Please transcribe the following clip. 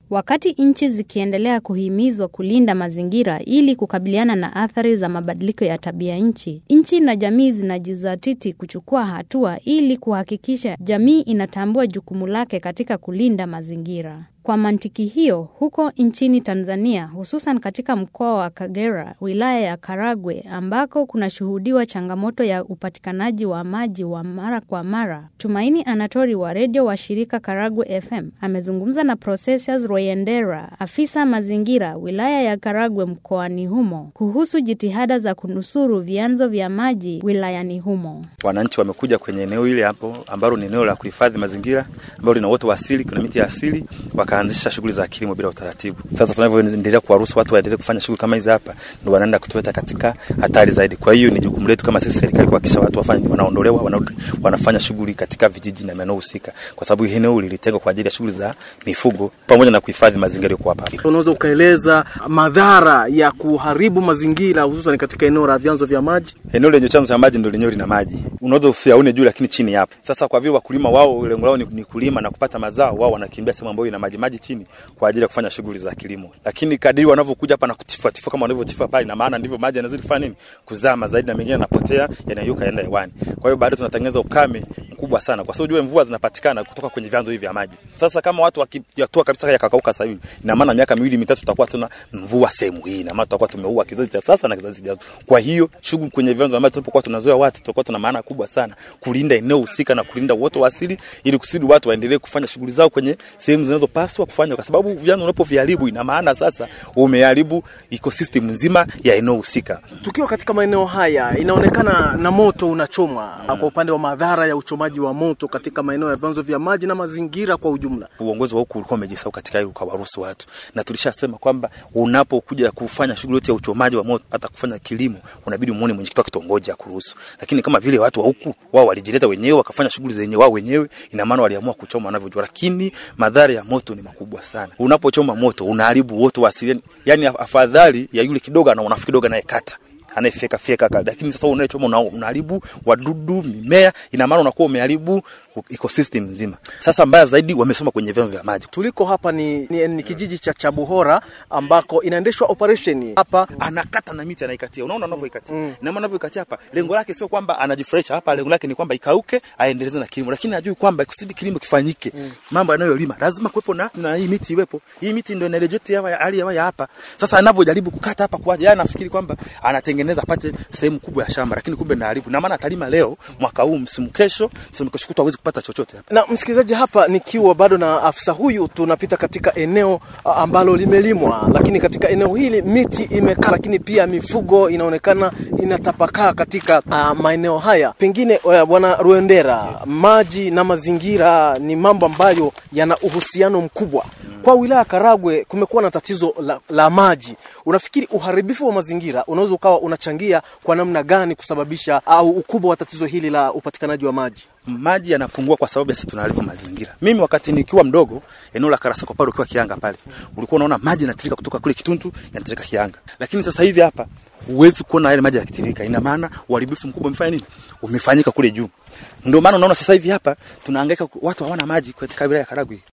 Wakati nchi zikiendelea kuhimizwa kulinda mazingira ili kukabiliana na athari za mabadiliko ya tabia nchi, nchi na jamii zinajizatiti kuchukua hatua ili kuhakikisha jamii inatambua jukumu lake katika kulinda mazingira. Kwa mantiki hiyo, huko nchini Tanzania, hususan katika mkoa wa Kagera, wilaya ya Karagwe, ambako kunashuhudiwa changamoto ya upatikanaji wa maji wa mara kwa mara, Tumaini Anatori wa redio wa shirika Karagwe FM amezungumza na Processius Royendera, afisa mazingira wilaya ya Karagwe mkoani humo, kuhusu jitihada za kunusuru vyanzo vya maji wilayani humo. Wananchi wamekuja kwenye eneo hili hapo ambalo ni eneo la kuhifadhi mazingira ambalo lina uoto wa asili, kuna miti ya asili wakaanzisha shughuli za kilimo bila utaratibu. Sasa tunavyoendelea kuwaruhusu watu waendelee kufanya shughuli kama hizi hapa, ndio wanaenda kutuweka katika hatari zaidi. Kwa hiyo ni jukumu letu kama sisi serikali kuhakikisha watu wafanye wanaondolewa, wanarudi wanafanya shughuli katika vijiji na maeneo husika, kwa sababu eneo lilitengwa kwa ajili ya shughuli za mifugo pamoja na kuhifadhi mazingira yako hapa. Unaweza ukaeleza madhara ya kuharibu mazingira hususan katika eneo la vyanzo vya maji? Eneo lenye chanzo cha maji ndio lenyewe lina maji, unaweza usiaone juu, lakini chini yapo. Sasa kwa vile wakulima wao lengo lao ni, ni kulima na kupata mazao, wao wanakimbia sehemu ambayo ina maji maji chini kwa ajili ya kufanya shughuli za kilimo, lakini kadiri wanavyokuja hapa na kutifua tifua kama wanavyotifua pale, na maana ndivyo maji yanazidi kufanya nini, kuzama zaidi, na mengine yanapotea, yanayuka yanaenda hewani. Kwa hiyo baadaye tunatengeneza ukame mkubwa sana, kwa sababu jua mvua zinapatikana kutoka kwenye vyanzo hivi vya maji. Sasa kama watu wakiyatua kabisa yakakauka sasa hivi, ina maana miaka miwili mitatu tutakuwa tuna mvua sehemu hii, na maana tutakuwa tumeua kizazi cha sasa na kizazi kijacho. Kwa hiyo shughuli kwenye vyanzo vya maji tulipokuwa tunazoea watu, tutakuwa tuna maana kubwa sana kulinda eneo husika na kulinda uoto wa asili, ili kusudi watu waendelee kufanya shughuli zao kwenye sehemu zinazopaswa kufanya, kwa sababu vyanzo unapoviharibu, ina maana sasa umeharibu ecosystem nzima ya eneo husika. Tukiwa katika maeneo haya, inaonekana na moto unachomwa mm. Kwa upande wa madhara ya uchomaji wa moto katika maeneo ya vyanzo vya maji na mazingira kwa ujumla, uongozi wa huku ulikuwa umejisahau katika hilo, ukawaruhusu watu, na tulishasema kwamba unapokuja kufanya shughuli yote ya uchomaji wa moto, hata kufanya kilimo, unabidi muone mwenyekiti wa kitongoji akuruhusu. Lakini kama vile watu wa huku wao walijileta wenyewe wakafanya shughuli zenye wao wenyewe, ina maana waliamua kuchoma wanavyojua, lakini madhara ya moto ni makubwa sana. Unapochoma moto unaharibu uoto wa asili, yani afadhali ya yule kidogo anaona kidogo anayekata anayefyeka fyeka kale, lakini sasa unayechoma unaharibu wadudu, mimea, ina maana unakuwa umeharibu ecosystem nzima. Sasa mbaya zaidi, wamesoma kwenye vyanzo vya maji. Tuliko hapa ni, ni, ni kijiji cha Chabuhora ambako inaendeshwa operation hapa, anakata na miti anaikatia, unaona anavyoikatia mm. na maana anavyoikatia hapa, lengo lake sio kwamba anajifurahisha hapa, lengo lake ni kwamba ikauke, aendeleze na kilimo, lakini ajui kwamba kusudi kilimo kifanyike mm. mambo yanayolima lazima kuwepo na, na hii miti iwepo. Hii miti ndio inarejeti ya hali ya hapa. Sasa anavyojaribu kukata hapa kwa yeye anafikiri kwamba anatengeneza apate sehemu kubwa ya shamba, lakini kumbe naharibu. Na maana atalima leo mwaka huu, msimu kesho, msimu kesho kutwa hawezi kupata chochote hapa. Na msikilizaji, hapa nikiwa bado na afisa huyu, tunapita katika eneo ambalo limelimwa, lakini katika eneo hili miti imekaa, lakini pia mifugo inaonekana inatapakaa katika uh, maeneo haya. Pengine bwana uh, Ruendera, maji na mazingira ni mambo ambayo yana uhusiano mkubwa kwa wilaya Karagwe kumekuwa na tatizo la, la maji. Unafikiri uharibifu wa mazingira unaweza ukawa unachangia kwa namna gani kusababisha au ukubwa wa tatizo hili la upatikanaji wa maji? Maji yanapungua kwa sababu sisi tunaharibu mazingira. Mimi wakati nikiwa mdogo, eneo la Karasako pale ukiwa Kianga pale, ulikuwa unaona maji yanatiririka kutoka kule Kituntu yanatiririka Kianga, lakini sasa hivi hapa huwezi kuona yale maji yakitiririka. Ina maana uharibifu mkubwa umefanya nini? Umefanyika kule juu. Ndio maana unaona sasa hivi hapa tunahangaika, watu hawana maji katika wilaya ya Karagwe.